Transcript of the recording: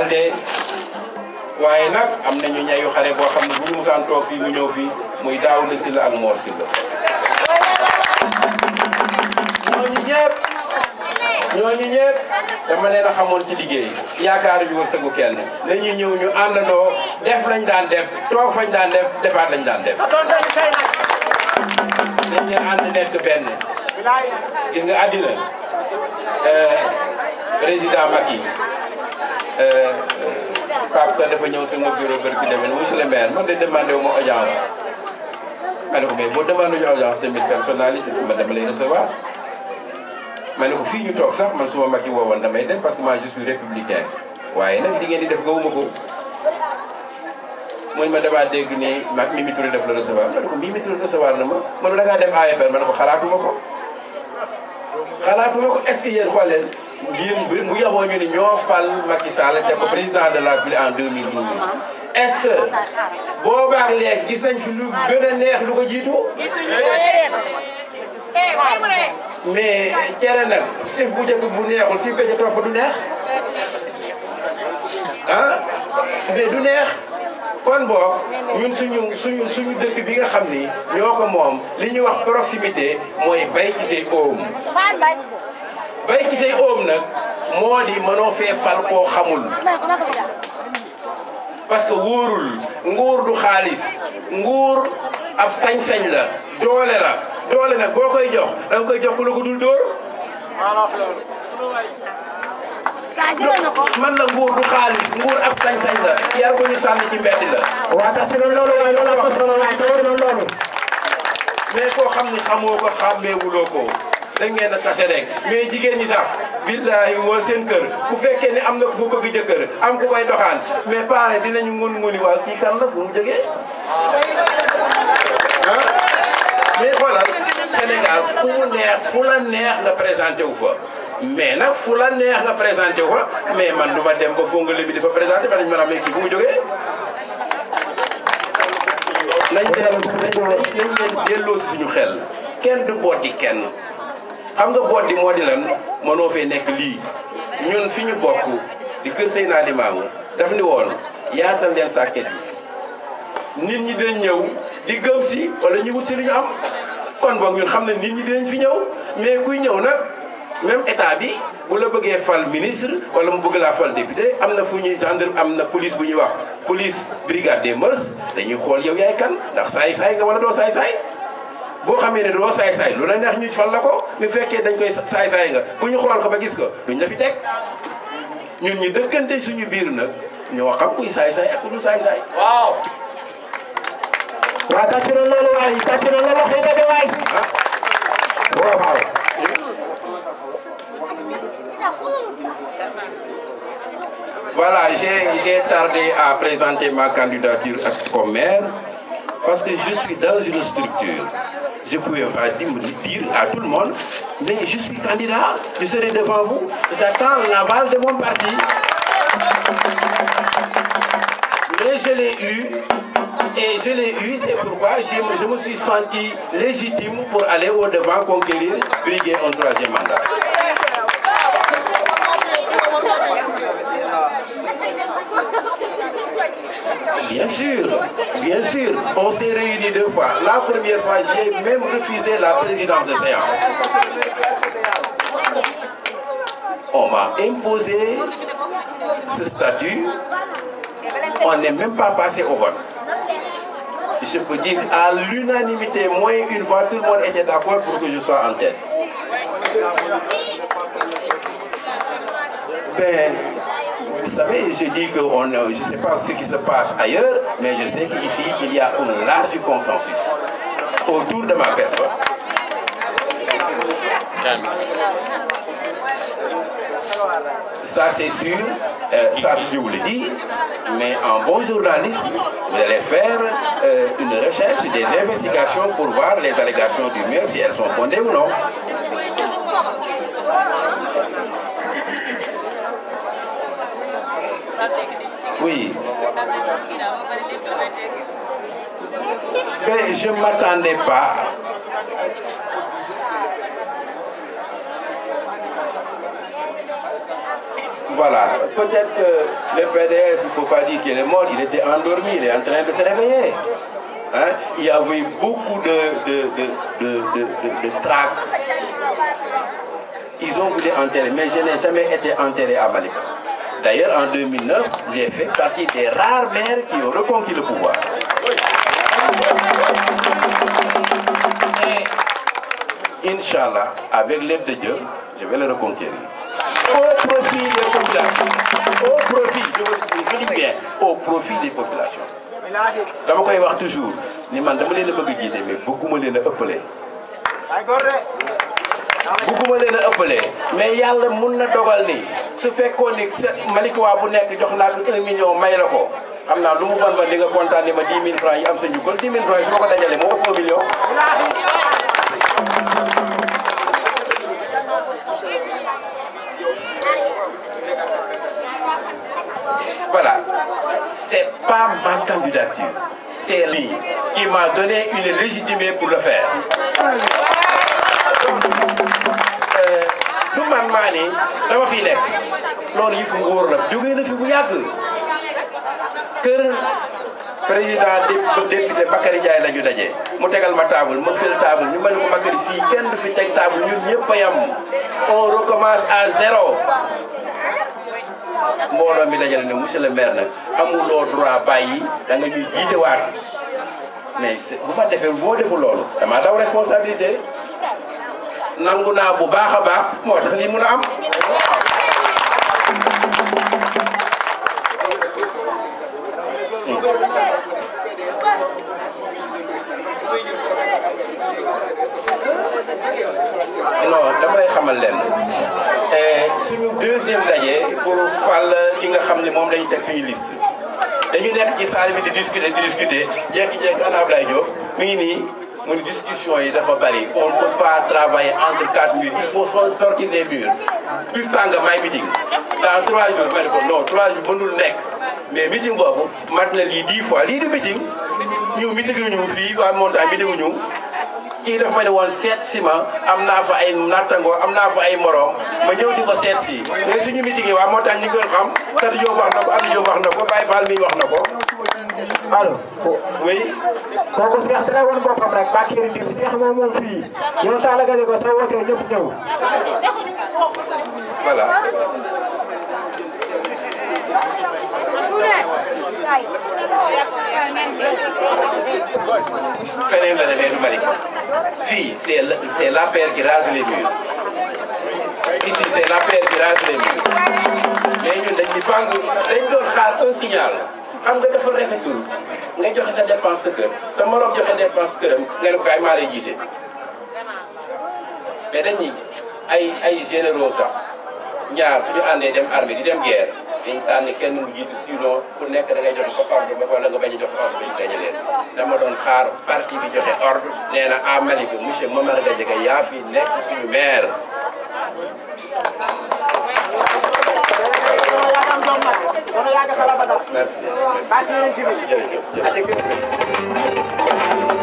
àndee waaye nag am nañu ñayu xare boo xam ne bu ñu musaan toog fii mu ñëw fii muy Daouda Sylla ak Mor Sylla ñooñu ñëpp ñooñu ñëpp dama leen a xamoon ci liggéey yaakaar yu wërsëgu kenn dañuy ñëw ñu àndandoo def lañ daan def toog fañ daan def defaat lañ daan def dañ leen ànd nekk benn gis nga àddina président Macky Pape Ka dafa ñëw sama bureau bër ki demee monsieur le maire man de demandé wu ma audience ma ne ko mais boo demandé ñu audience tamit personnalité ma dama lay recevoir ma ne ko fii ñu toog sax man suma Macky woowoon damay dem parce que moi je suis républicain waaye nag li ngeen di def gawuma ko mu ne ma damaa dégg ni ma Mimi Touré def la recevoir ma ne ko Mimi Touré recevoir na ma man da ngaa dem AFR ma ne ko xalaatuma ko xalaatuma ko est-ce que yéen xool leen yéen bu bu yaboo ñu ni ñoo fal Macky Sall te ko président de la République en 2012 est-ce que boobaak léegi gis nañ fi lu gën a neex lu ko jiitu mais cere nag sif bu njëkk bu neexul sif ko ca topp du neex ah mais du neex kon boog ñun suñu suñu suñu dëkk bi nga xam ni ñoo ko moom li ñuy wax proximité mooy bay ci say oom bay ci say oom nag moo di mënoo fee fal koo xamul parce que wóorul nguur du xaalis nguur ab sañ-sañ la doole la doole nag boo koy jox da nga koy jox ku la ko dul dóor man la nguur du xaalis nguur ab sañ-sañ la yar ko ñu sànni ci mbedd la waa tax ci loolu loolu waaye loolu am na solo waaye taw loolu loolu mais koo xam ni xamoo ko xàmmeewuloo ko da ngeen a tase rek mais jigéen ñi sax billahi woo seen kër bu fekkee ne am na ku fa bëgg jëkkër am ku koy doxaan mais pare dinañu ngun nguni waaw kii kan la fu mu jógee ah mais xoolal Sénégal fu mu neex fu la neex nga présenté wu fa mais nag fu la neex nga présenté wu fa mais man du ma dem ba foo nga lébi di fa présenté ba dañu mën a amee kii fu mu jógee nañ leen nañ leen delloo si suñu xel kenn du booti kenn xam nga boot di moo di lan mënoo fee nekk lii ñun fi ñu bokk di kër Seydina Limaamu daf ni woon yaatal leen sàkket yi nit ñi dañ ñëw di gëm si wala ñu wut si lu ñu am kon boog ñun xam ne nit ñi dinañ fi ñëw mais kuy ñëw nag même état bi bu la bëggee fal ministre wala mu bëgg laa fal député am na fu ñuy gendarme am na police bu ñuy wax police brigade des mœurs dañuy xool yow yaay kan ndax saay-saay nga wala doo saay-saay boo xamee ne doo saay-saay lu la neex ñu fal la ko mu fekkee dañ koy saay-saay nga bu ñu xool ko ba gis ko duñ la fi teg ñun ñi dëkkante suñu biir nag ñoo xam kuy saay-saay ak ku dul saay-saay waaw waa tax ci loolu loolu waaye tax ci loolu loolu wax dëgg waay waaw waaw Voilà, j'ai tardé à présenter ma candidature comme maire parce que je suis dans une structure. Je ne pouvais pas dire, dire à tout le monde, mais je suis candidat, je serai devant vous. J'attends l'aval de mon parti. Mais je l'ai eu, et je l'ai eu, c'est pourquoi je me, je me suis senti légitime pour aller au-devant conquérir, briguer un troisième mandat. Bien sûr, bien sûr. On s'est réunis deux fois. La première fois, j'ai même refusé la présidence de séance. On m'a imposé ce statut. On n'est même pas passé au vote. Je peux dire à l'unanimité, moins une fois, tout le monde était d'accord pour que je sois en tête. Ben, vous savez, je dis que on, je ne sais pas ce qui se passe ailleurs, mais je sais qu'ici, il y a un large consensus autour de ma personne. Ça, c'est sûr, euh, ça, je vous le dis, mais en bon journaliste, vous allez faire euh, une recherche, des investigations pour voir les allégations du maire, si elles sont fondées ou non. Oui. Mais je ne m'attendais pas. Voilà, peut-être que le PDS, il ne faut pas dire qu'il est mort, il était endormi, il est en train de se réveiller. Hein? Il y avait beaucoup de, de, de, de, de, de, de traques. Ils ont voulu enterrer, mais je n'ai jamais été enterré à Malika. D'ailleurs, en 2009, j'ai fait partie des rares maires qui ont reconquis le pouvoir. Et, Inch'Allah, avec l'aide de Dieu, je vais le reconquérir. Au profit des populations. Au profit, je dis bien, au profit des populations. dama koy wax toujours ni man dama leen a bëgg jiite mais bëgguma leen a ëppale. bëgguma leen a ëppale mais yàlla mun na dogal ni su fekkoon ni Malika bu nekk jox naa ko un million may la ko xam naa lu mu ban ba di nga kontaan ni ma 10 000 francs yi am sa njukkal 10 000 francs yi su ma ko dajalee moo ëpp un million. Voilà, c'est pas ma candidature, c'est lui qui m'a donné une légitimité pour le faire. du man maa ni dama fi nekk loolu yi fi nguur la jógee na fi bu yàgg kër président député Bakary Ndiaye la ñu daje mu tegal ma table ma fël table ñu ma ne ko Bakary fii kenn du fi teg table ñun ñëpp a yam on recommence à zéro mbooloo mi dajale ne monsieur le maire nag amuloo droit bàyyi da nga ñuy jiite waat mais bu ma defee boo deful loolu dama daw responsabilité nangu naa bu baax a baax moo tax lii mun a am. non dama lay xamal leen suñu deuxième daje pour fal ki nga xam ne moom lañu teg suñu liste dañu nekk ci salle bi di discuter di discuter jékki-jékki ana Ablaye Diop mi ngi nii mu ne discussion yi dafa bari on ne peut pas travailler entre quatre murs il faut sortir des murs bis sànga may meeting dans trois jours ma ne ko non trois jours mënul nekk mais meeting boobu mat na lii dix fois lii du meeting ñu meeting ñu fii waa montagne meeting ñu kii dafa ma ne woon seet si ma am naa fa ay nattangoo am naa fa ay morom ma ñëw di ko seet si mais suñu meeting yi waa montagne ñu ngi doon xam Sadi Diop wax na ko Aliou Diop wax na ko Baye Fall mi wax na ko allo. oui. kooku Cheikh dina woon boppam rek Bakary Ndimbi Cheikh moom moom fii yow Talla Gaye ko soo wootee ñëpp ñëw. voilà. feneen la demee du Malika fii c'est la c'est l'APR qui rase les murs ici c'est l'APR qui rase les murs mais ñun dañ di fang dañ doon xaar un signal xam nga dafa rafetul nga joxe sa dépense sa kër sa morom joxe dépense këram nga ne ko kaay maa lay jiite mais dañuy ay ay généraux sax ñaar suñu àndee dem armée di dem guerre dañ tànn kenn mu jiitu sinon ku nekk da ngay joxe ko ordre ba wala nga bañ a joxe ordre bañ gañe leen dama doon xaar parti bi joxe ordre nee na à Malika monsieur Momar Gadiaga yaa fi nekk suñu maire merci merci jërëjëf jërëjëf